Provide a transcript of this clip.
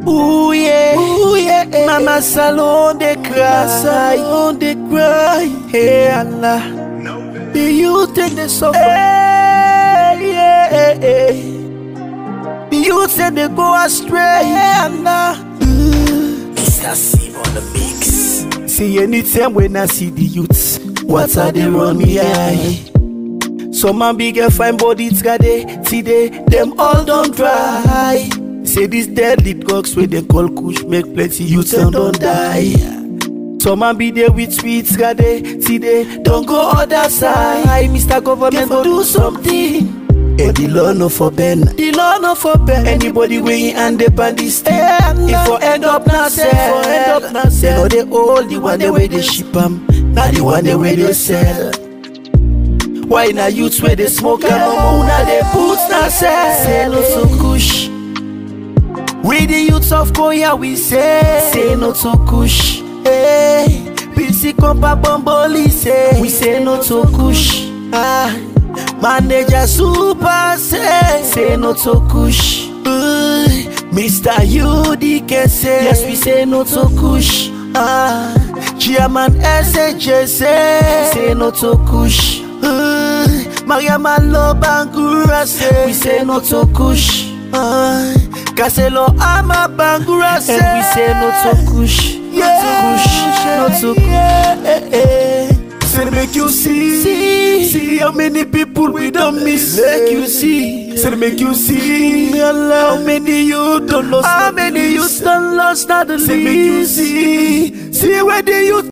Ooh yeah, ooh yeah. Mama salon they cry, salon they cry. Hey Allah, the youth take the suffer. Hey, yeah, hey, hey. The youth say they go astray. Hey Allah. Mr. C on the mix. See anytime when I see the youths, what are they run me eye? Some man big and fine body today, today them all don't dry. Say this deadly drugs where they call kush make plenty youths and don't die. Some man be there with sweets today, today don't go other side. Mr. Government go do something. Eh, the law no for Ben. The law no for Ben. Anybody way and the bandit stay. If for end up na sell, for end up na sell. They know they all the one the way they ship 'em, not the one the way they sell. Why na youths where they smoke and no na they put na sell. Say no to kush. We the youths of Korea we say. Say no to kush. Hey, PC compa bomboli say. We say no to kush. Ah. Manager super say say no to kush. Uh, Mr. UDK say yes we say no to kush. Ah, Chairman SHJ say say no to kush. Uh, Mariama Lobangura say we say no to kush. Uh, Kaselo Ama Bangura say and we say no to kush. Yeah, no to kush, no to kush. Say make you see, see, see how many people we don't miss. Make you see, say make you see, how many you don't lost, how many you don't lost, not the least. Say make you see, see where the youth